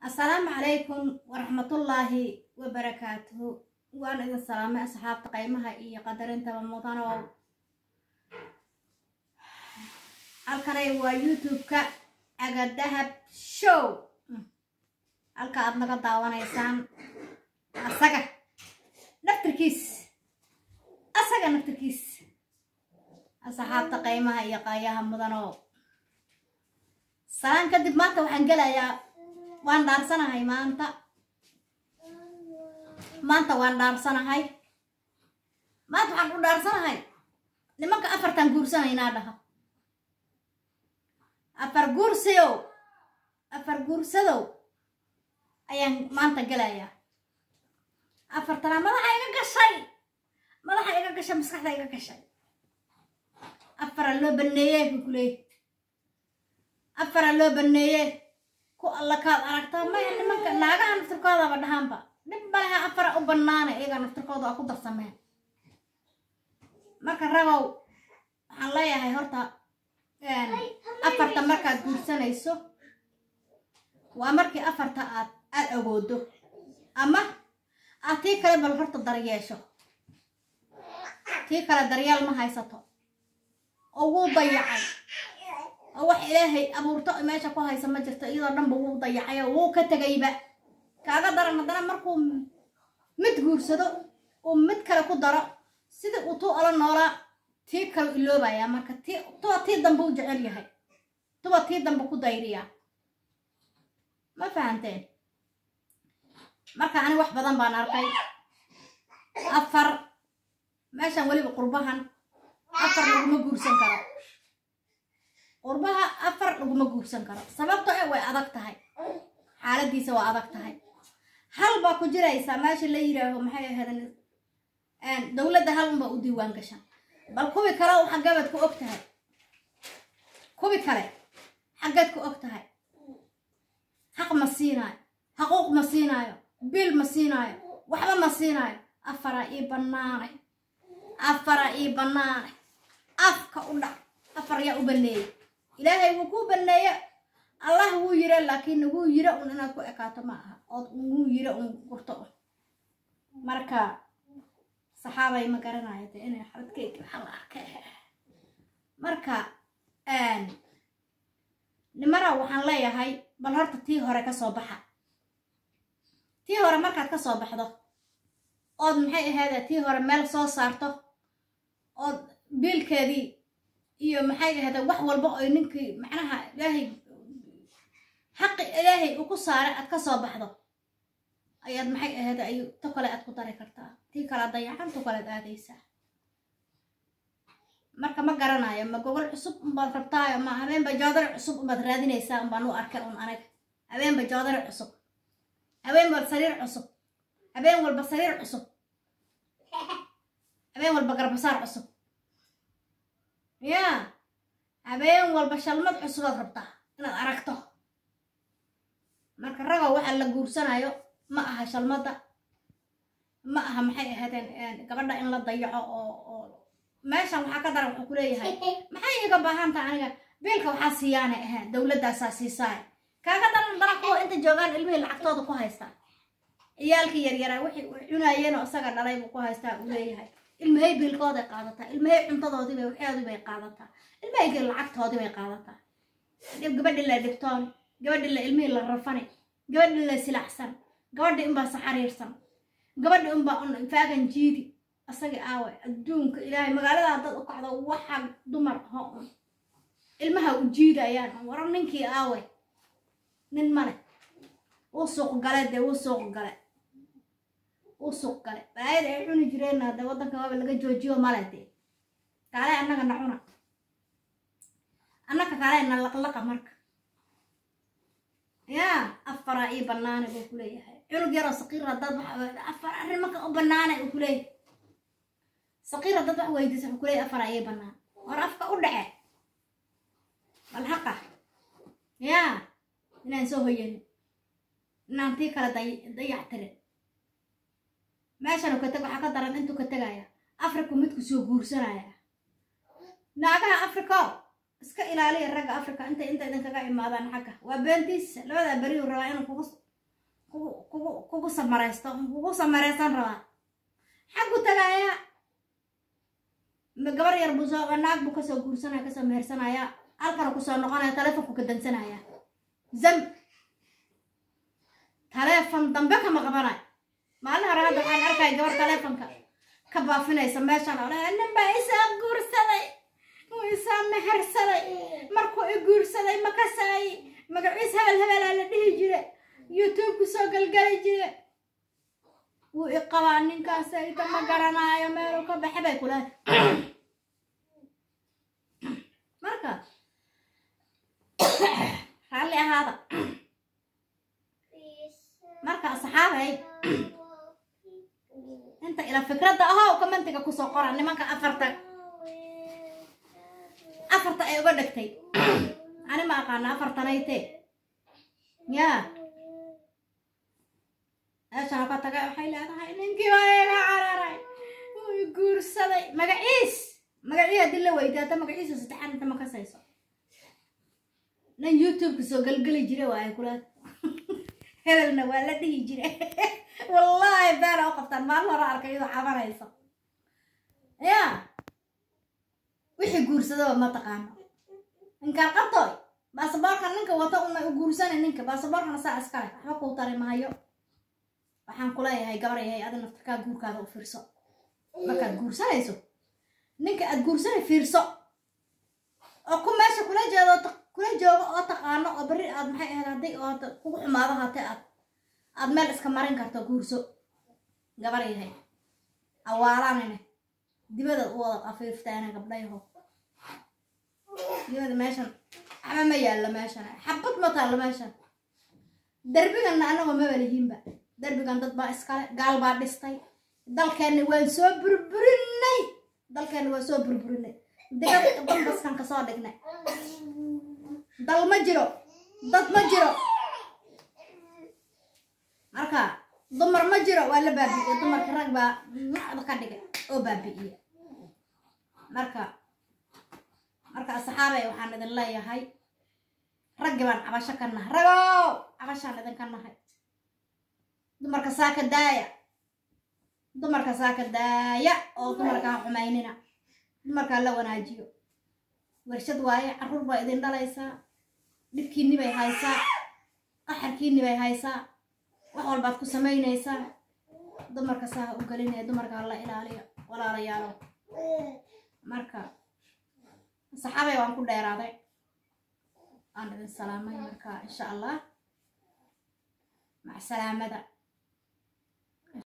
assalaamu calaykum waraxmatullaahi wabarakaatuhu waan idin salaamay asxaabta qaymaha iyo qadarintaba mudanow halkanay waa youtube-ka agadahab show halka aad naga daawanaysaan asaga naftirkiis asaga naftirkiis asxaabta qaymaha iyo qaayaha mudanow salaan kadib maanta waxaan gelayaa waan dhaarsanahay maanta maanta waan dhaarsanahay maanta waxaan u dhaarsanahay nimanka afartan guursanaynaa dhaha afar guursayow afar guursadow ayaan maanta gelayaa afartana madaxa iga gashay madaxa iga gashay maskaxda iga gashay afara loo baneeye buu ku leeyay afara loo baneeye ku alla kaad aragtaa maya nimanka naagaha naftirkoodaba dhahaanba dhib malaha afara u banaana iyaga naftirkooda waa ku darsameen marka ragow waxaan leeyahay horta afarta markaad guursanayso waa markii afarta aad aad awoodo ama aad tii kale bal horta daryeesho tii kale daryeel ma haysato oo wuu dayacay oo wax ilaahay abuurto meesha ku haysa ma jirto iyadoo dhanba wuu dayacay oo wuu ka tegayba kaaga daran haddana markuu mid guursado uu mid kale ku daro sidii uu tuu ola noolaa tii kale iloobayaa marka tii tuba tii dambe u jecel yahay tuba tii dambe ku dayriyaa ma fahanteen marka ani wax badan baan arkay afar meeshan weliba qurbahan afar laguma guursan karo qurbaha afar laguma guursan karo sababto e way adag tahay xaaladiisa waa adag tahay hal baa ku jiraysaa meesha la yidhaaho maxay ahaydn dowladda hal unbaa u diiwaan gashan bal kuwi kale xaggabaad ku og tahay kuwi kale xaggaad ku og tahay xaq ma siinaayo xaquuq ma siinaayo bil ma siinaayo waxba ma siinaayo afaraa ii bannaanay afara ii bannaanay afka u dhac afar yaa u baneeyey ilaahay wuu kuu baneeye allah wuu yira laakiin wuu yira un inaad ku ekaato ma aha ood wuu yira un gurto un marka saxaabay ma garanayo de inay xabadkeedii waxa la arkay marka nimara waxaan leeyahay bal horta tii hore ka soo baxa tii hore markaad ka soo baxdo ood maxay ahaydee tii hore meel soo saarto ood biilkeedii iyo maxay ahayde wax walba oy ninkii macnaha ilaahay xaqi ilaahay uu ku saaray aad ka soo baxdo ayaad maxay ahayde ay to kale aad ku dari kartaa tii kale dayacan to kalead aadaysaa marka ma garanayo ma gogol cusub unbaad rabtaayo ma habeenba joodari cusub unbaad raadinaysaa unbaan u arkay un aniga habeenba joodari cusub habeen walba sariir cusub habeen walba sariir cusub habeen walba garbasaar cusub yaa habeen walba shalmad cusubaad rabtaa inaad aragto marka ragow waxaa la guursanayo ma aha shalmadda ma aha maxay ahaydeen gabadha in la dayaco oo oo meeshan waxaa ka daran wuxuu ku leeyahay maxay iga baahantaha aniga biilka waxaa siiyaana ahaan dowladdaasaa siisaay kaaga daran daran kuwa inta joogaan ilmihii lacagtooda ku haystaa ciyaalkii yaryaraa wixii uu cunaayeenoo isaga dhalay buu ku haystaa uu leeyahay ilmahay biilkooday qaadataa ilmahay cuntadoodiibay waxoodii bay qaadataa ilmahaygii lacagtoodii bay qaadataa gabadhii la dhigtoon gabadhii la ilmihii la rafani gabadhii la silacsan gabadhii unbaa saxariirsan gabadhii unbaa un faagan jiidi asagii aawe adduunka ilaahay magaalada haddaad u kacdo waxa dumar ho un ilmaha u jiidayaan warar ninkii aawe nin male wuu suuq gale dee wuu suuq gale wuu suuq gale balaayada ay cuni jireen hadde waddanka waaba laga joojiyo male dee kaale annaga na cuna annaka kaale na laqlaqa marka yaa afaraa ii bannaanay buu ku leeyahay cunug yaroo saqiir haddaad afar arrimanka u bannaanay uu ku leeyahay saqiir haddaad wax weydiisa wuxuu ku leeyahay afaraa ii bannaan war afka u dhace bal haqa yaa inaan soo hoyanin inaan tii kale dayac tirin meeshanu ka teg waxaa ka daran intuu ka tegaya afriku midku soo guursanaya naagaha africo iska ilaaliya ragga africa inta inta idinkaga imaadaan xagga waa beentiisa labadaa beriyu rabaa inuu kugu kugu kugu kugu samaraysto kugu samaraysan rabaa xaggu tagaaya ma- gabar yar buu soo naag buu kasoo guursanaya kasoo mehersanaya halkana kusoo noqonaya taleefonku ka dansanaya zam taleefon dambe kama qabanayo maalin hore hadda waxaan arkaya gabar taleefonka ka baafinaysa meeshan oo leh nin baa isaa guursaday uu isaa mehersaday markuu i guursaday ma kasaay magaciis hebel hebelaa la dhihi jire youtube-ku soo galgali jire wuu i qabaa ninkaas ayta ma garanaayo meeluu ka baxe bay kula marka raalli ahaada marka asxaabay inta ila fikradda ahow commentiga kusoo qora nimanka afarta afarta ay uga dhegtay ani ma aqaana afartanayte yaa meeshana ka tagay waxay leedahay ninkii waa iga cararay wuu i guursaday magaciis magacii haddii la weydiyo hadda magaciisa saddexaad inta ma kasayso nin youtube-ka soo galgeli jira waaye kula hebelna waa la dhihi jira wallaahi beena u qabtaan maalin hore arkay iyadoo cabanayso ya wixii guursadaba ma taqaano ninkaan qabtooy baasaboorka ninka wata una u guursanay ninka baasaboorkana saa iskale waxba kuu tari maayo waxaan kuleeyahay gabar yahay adi naftarkaa guurkaada u fiirso markaad guursanayso ninka aad guursanay fiirso oo ku meesha kula jeedo oo ta- kula joogo oo taqaano oo berri aad maxay ahayd haddii oo hadda kugu xumaado hatee aad aad meel iska marin karto guurso gabar yahay awaalanine dibada u wada qafiiftaana gabdhayaho dibada meeshan waxba ma yaallo meeshan xabad ma taallo meeshan derbiganna anagoo maba lihiinba derbigan dad baa iskale gaal baa dhistay dalkeenna waan soo burburinay dalkeenna waan soo burburinay digada dambaskan kasoo dhignay dal ma jiro dad ma jiro marka dumar ma jiro waa la baabi'iyey dumarka rag baa nacda ka dhigay oo baabi'iye marka marka asxaabay waxaan idin leeyahay raggi baan cabasho ka nahay ragow cabashaan idinka nahay dumarka saaka daaya dumarka saaka daaya oo dumarka ha xumaynina dumarka la wanaajiyo warshad waaye carruur baa idin dhalaysaa dhibkiinni bay haysaa qaxarkiinni bay haysaa wax walbaad ku samaynaysaa dumarka saa ha u gelinaya dumarka ha la ilaaliyo walaalayaalo marka saxaabay waan ku dheeraaday aan idin salaamay marka insha allah mac salaamada